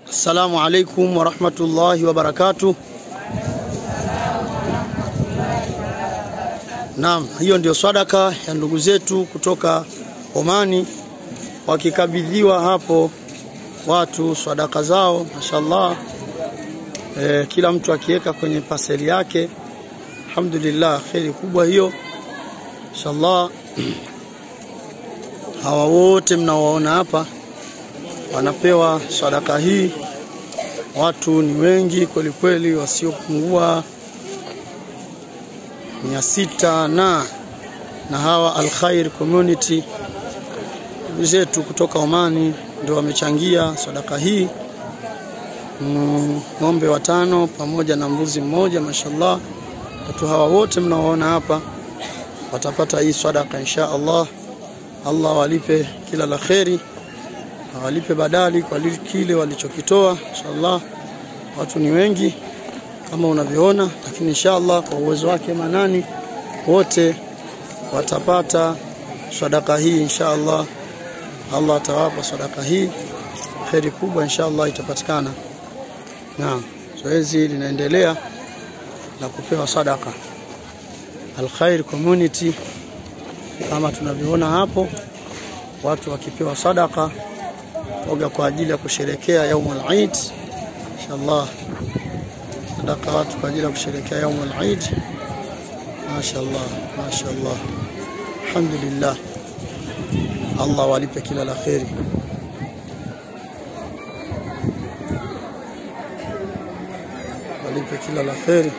Assalamu alaikum warahmatullahi wabarakatuh. Naam, hiyo ndio sadaka ya ndugu zetu kutoka Omani wakikabidhiwa hapo watu sadaka zao, mashallah. E, kila mtu akiweka kwenye paseli yake. Alhamdulillah, kheri kubwa hiyo, mashallah. Hawa wote mnaowaona hapa wanapewa sadaka hii. Watu ni wengi kweli kweli, wasiopungua mia sita na na hawa Al Khair Community ndugu zetu kutoka Omani ndio wamechangia sadaka hii, ng'ombe mm, watano pamoja na mbuzi mmoja. Mashallah, watu hawa wote mnaoona hapa watapata hii sadaka insha Allah. Allah walipe kila la kheri awalipe badali kwa kile walichokitoa inshallah. Watu ni wengi kama unavyoona, lakini inshallah kwa uwezo wake Manani wote watapata sadaka hii inshallah. Allah atawapa sadaka hii, kheri kubwa inshallah itapatikana. Naam, zoezi linaendelea la kupewa sadaka Al Khair Community kama tunavyoona hapo, watu wakipewa sadaka oga kwa ajili ya kusherekea yaumul Eid inshallah, sadaka watu kwa ajili ya kusherekea yaumul Eid. Mashaallah, mashaallah, alhamdulillah. Allah walipe kila la kheri. Walipe kila la kheri.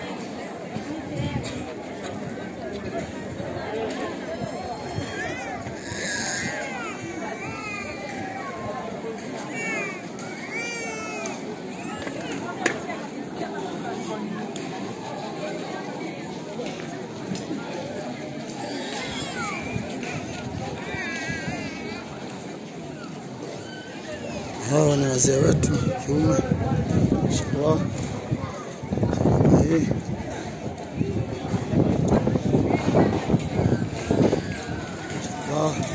Hawa ni wazee wetu kiume, inshallah. Hii inshallah